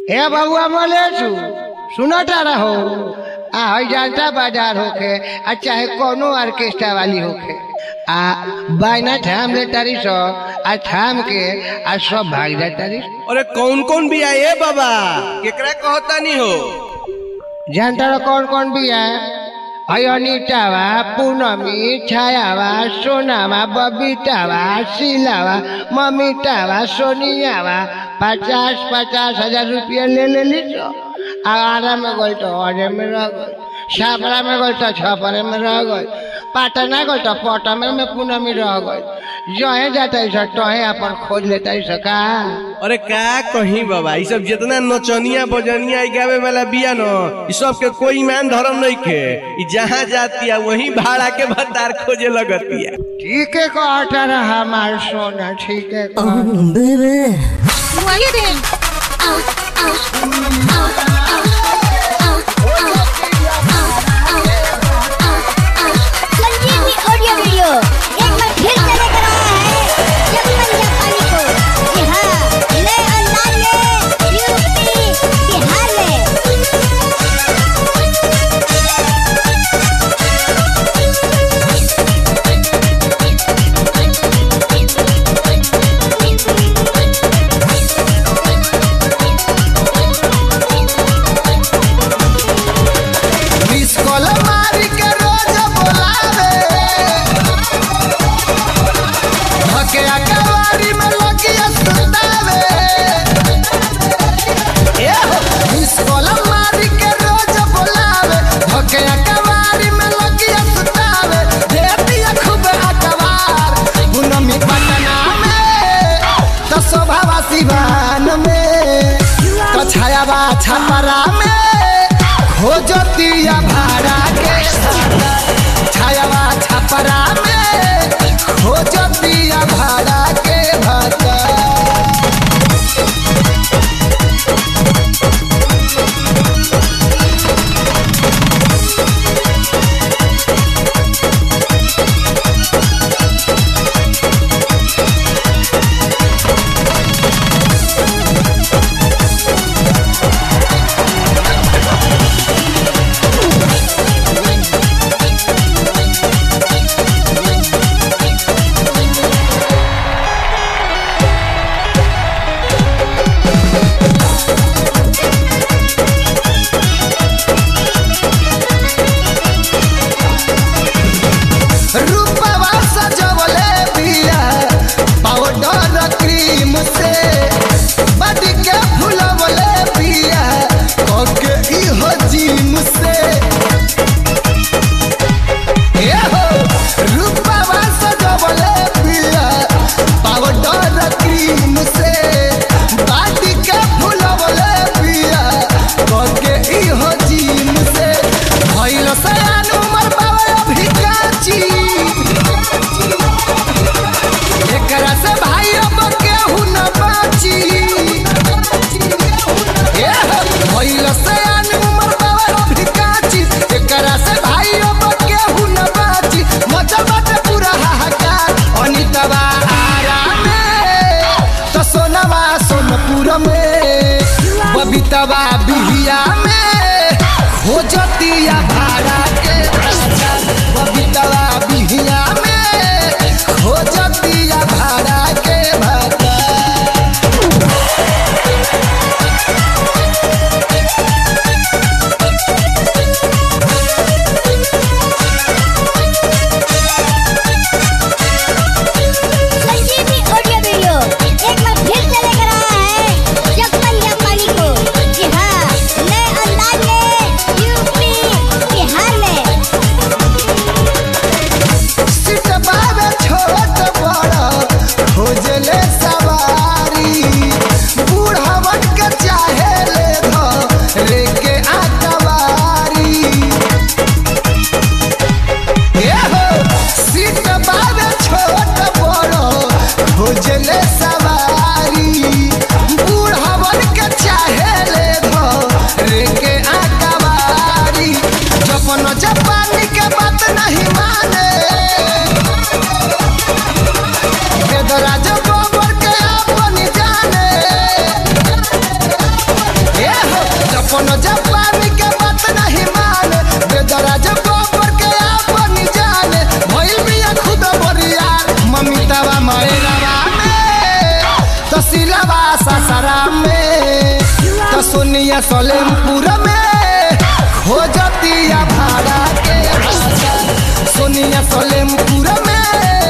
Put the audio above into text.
ए बबुआ मलेशु सुनता रहो आ हई जनता बाजार होखे आ चाहे कोनो ऑर्केस्ट्रा वाली होखे आ बायना ठाम ले तारी सो आ ठाम के आ सब भाग जा तारी अरे कौन कौन भी आए बाबा केकरा कहता नहीं हो जानता रहो कौन कौन भी है हई अनितावा पूनमी छायावा सोनावा बबीतावा शीलावा ममितावा सोनियावा पचास पचास हजार रुपया ले ले ली तो आरा में गई तो अरे में रह गई छापरा में गई तो छपरे में रह गई पाटना गई तो पटना में पूनमी रह गई जहे जाता है सर तहे अपन खोज लेता है सका अरे का कहीं बाबा ये सब जितना नचनिया बजनिया ई गावे वाला बिया न ई सब के कोई ईमान धर्म नहीं के ई जहाँ जाती है वहीं भाड़ा के भतार खोजे लगती है ठीक है कहता रहा हमार सोना ठीक है कह Who are you then? Out, out, out, out, out, out, out, out, out. Sanjivani audio video एक बार फिर से लेकर आया है जगमन जापानी को जी हाँ नए अंदाज में यूपी बिहार में मिस कॉल मारी के रोज बोलावे हके अकवारी में लगिया सुतावे ए हो मिस कॉल मारी के रोज बोलावे हके अकवारी में लगिया सुतावे देती खूब अकवार गुनमी पटना में तो शोभावा सिवान में तो छायावा छपरा में खोजतिया भाड़ा के छायावा छपरा में खोजतिया भाड़ा के भाता रूपवा सजवले बिया पाउडर क्रीम से बड़ी के फुलवले बिया कके इहो जिम से ए हो रूपवा सजवले बिया पाउडर क्रीम से बड़ी के फुलवले बिया कके इहो जिम से भइल से अनुमर बाबा भिकाची एकरा से भाई अब केहू न बाची ए हो, भइल से अनुमर बाबा भिकाची एकरा से भाई अब केहू न बाची मजा बाटे पूरा हाहाकार अनितवा आरा में तो सोनवा सोनपुर में बबीतवा बिहिया में खोजतिया भाड़ा के राजा बबीतवा बिहिया में खोजतिया भाड़ा के भाता संजीवनी ऑडियो वीडियो एक बार फिर से लेकर आया है जगमन जापानी को जी हाँ नए अपन जापानी के बात नहीं माने बेदरा जब गोबर के अपन जाने भइल बिया खुद बरिया ममितावा मरेलावा में तो सिलावा ससरा में तो सोनिया सलेमपुर में खोजतिया भाड़ा के भाषा सोनिया सलेमपुर में